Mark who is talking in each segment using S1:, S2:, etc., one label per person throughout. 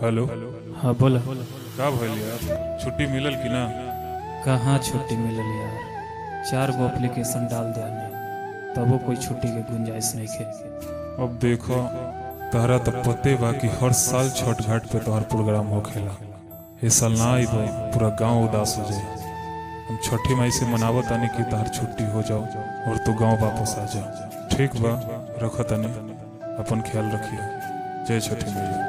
S1: Hello
S2: हाँ बोला
S1: का भइल यार छुट्टी मिलल कि ना
S2: कहाँ छुट्टी मिलल यार चार गो एप्लीकेशन डाल दिया तबो कोई छुट्टी के गुंजाइश नहीं खे
S1: अब देखो तहरा तो पते बा कि हर साल छठ घाट पे तोहर प्रोग्राम होखेला ए साल ना आई पूरा गांव उदास हो जाए हम छठी माई से मनावत तानी कि तहर छुट्टी हो जाओ और तू गांव वापस आ जा ठीक बा रख तानी अपन ख्याल रखिए जय छठी मैया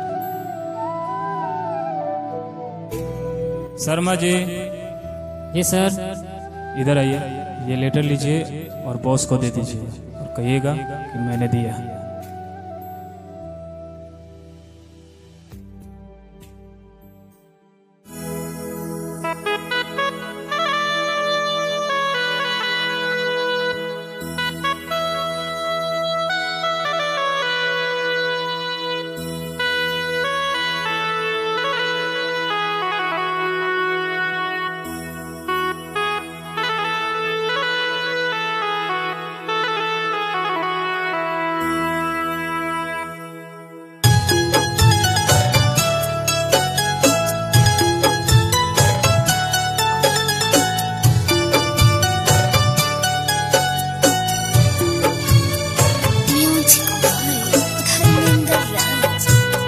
S2: शर्मा जी
S3: जी सर
S2: इधर आइए ये लेटर लीजिए और बॉस को दे दीजिए और कहिएगा कि मैंने दिया
S4: Music by Dharmendra Raj.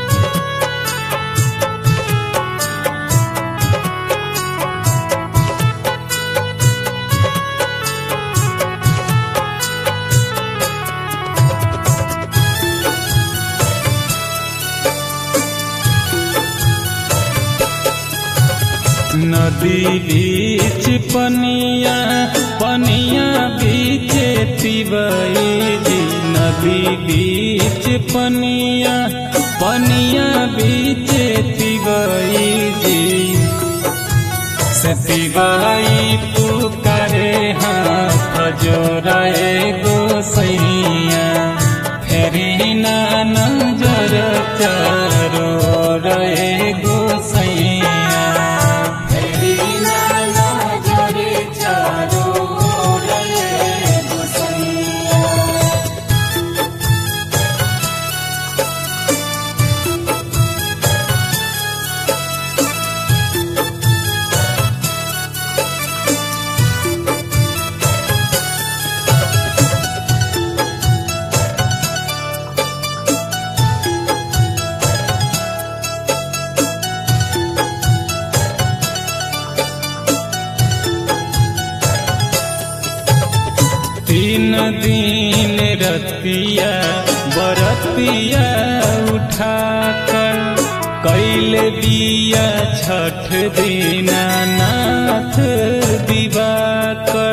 S5: नदी बीच पनिया पनिया बीच तिवई जी नदी बीच पनिया पनिया बीच तिवई जी से तिवई पुकारे हाथ जोड़े गोसैया फेरी ना नजर चारो रे गोसैया फेरी ना नजर चारो रे गोसैया तीन दिन रतिया बरतिया उठा कर कैल दिया छठ दीना नाथ दिवाकर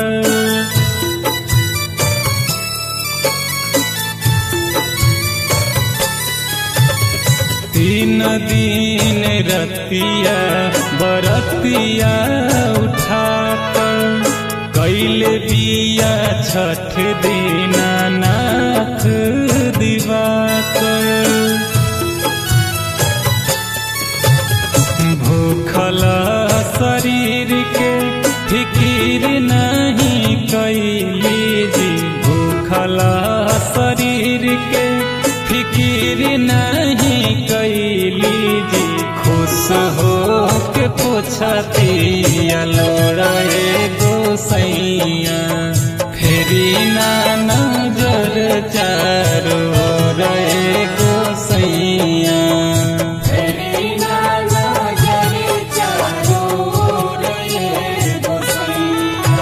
S5: तीन दिन रतिया बरतिया उठा कर कैल दिया छठ दीना नाथ दिवाकर भूखल शरीर के फिकीर नहीं कैली जी भूखल शरीर के फिकीर नहीं कैली जी खुश हो के पूछतिया लोड़े गोसैया फेरी ना नजर चारो रे गोसैया फेरी ना नजर चारो रे गोसैया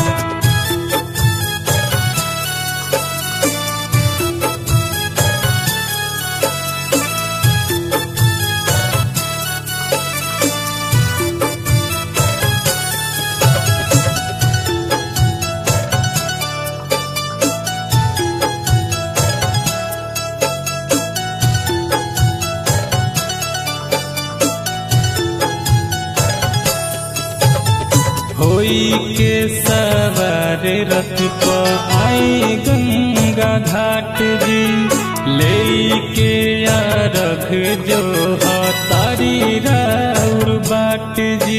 S5: होई के सवार रथ पर आई गंगा घाट जी ले के रख जो तारी राउर बाट जी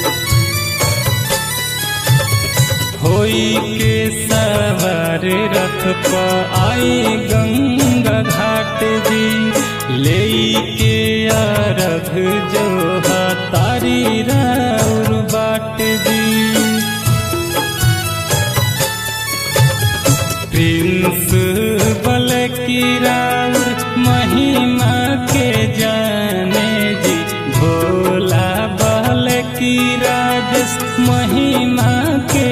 S5: होई के सवार रथ रथ पर आई गंगा घाट जी ले के अरघ जो तारी राउर बाट जी प्रिंस बल की राउर महिमा के जाने जी भोला बल की राजस महिमा के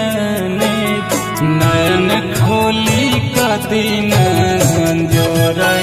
S5: जाने जी। नयन खोली कदीन जोर